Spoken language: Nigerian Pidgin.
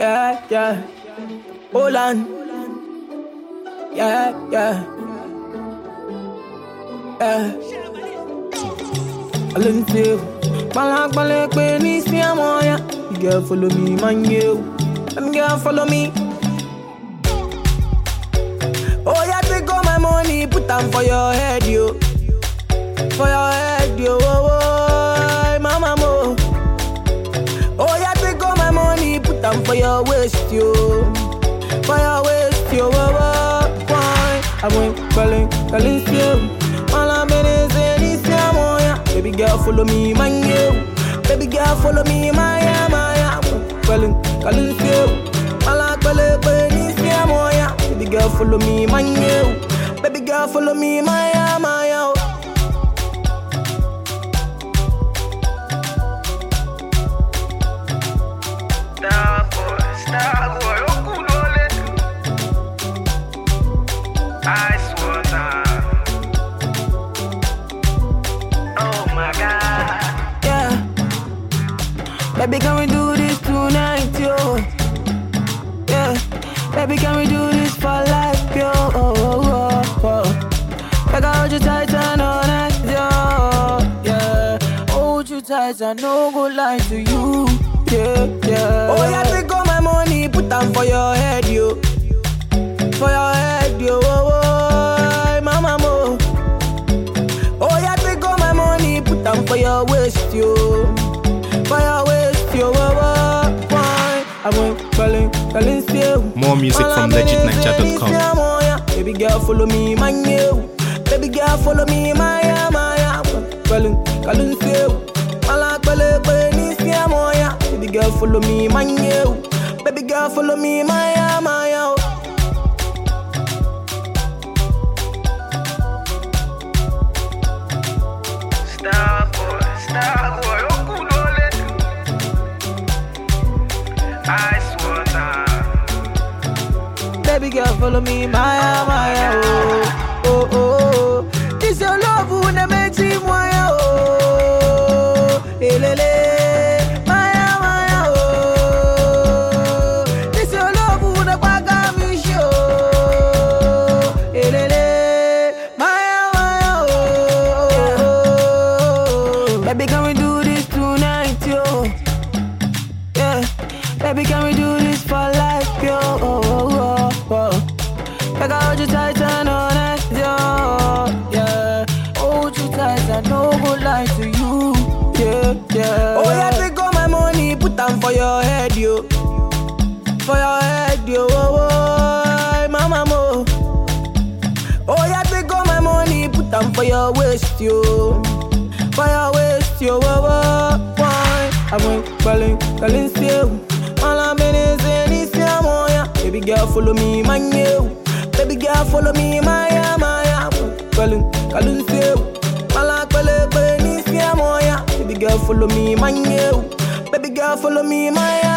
Yeah, yeah. Hold on. Yeah, yeah. Yeah. I learn to Balak balak pe ni si amoya. You girl follow me, man you. Them girl follow me. Oh yeah, take all my money, put them for your head, yo. For your head, yo. Oh, oh, mama mo. Oh yeah, take all my money, put them for your waist, yo. For your waist, yo. Oh, oh, why? I went calling, calling you. All I'm in is in this yeah. Baby girl, follow me, man, you. Baby girl, follow me, my yeah, my yeah. Calling, calling you. All I'm calling, this yeah, Baby girl, follow me, man, you. Baby girl, follow me, my yeah, my yeah. Star boy, star boy, okulole. Ice water. Oh my God. Yeah. Baby, can we do this tonight, yo? Yeah. Baby, can we do this for life, yo? Oh, oh, oh, oh. Like I hold you tight and all night, yo. Yeah. Hold you tight and no go lie to you. Yeah, yeah. Oh, yeah, take all my money, put them for your head, yo. For your head, yo. Oh, oh, mama, mo. Oh, yeah, take all my money, put them for your waist, yo. For your waist, yo. Oh, oh, why? I went calling, calling still. More music All from I'm in is legitniger.com. this, yeah, mo, yeah. Baby girl, follow me, man, you. Baby girl, follow me, my, yeah, my, yeah. Calling, calling still. All I'm calling, calling, yeah, mo, yeah. Baby girl, follow me, man, you. Baby girl, follow me, my, yeah, my, yeah. Star boy, star boy, okulole. Ice water. Baby girl, follow me, Maya, Maya, oh, oh, oh, oh. This your love who na makes me Maya, oh, elele, Maya, Maya, oh. This your love who na kwaga mi show, elele, Maya, Maya, oh. Baby, can we do this tonight, yo? Yeah, baby, can we do this for life, yo? Oh, oh, oh, oh. Like I hold you tight and all night, yo. Yeah, hold you tight and no go lie to you. Yeah, yeah. Oh yeah, take all my money, put them for your head, yo. For your head, yo. Oh, oh, mama mo. Oh yeah, take all my money, put them for your waist, yo. For your waist, yo. Oh, oh, why? I went calling, calling still. All I'm in is in this yeah, mo, yeah. Baby girl, follow me, man, you. Baby girl, follow me, my, yeah, my, yeah. Calling, calling still. All I'm calling, calling this yeah, mo, yeah. Baby girl, follow me, man, you. Baby girl, follow me, my, yeah.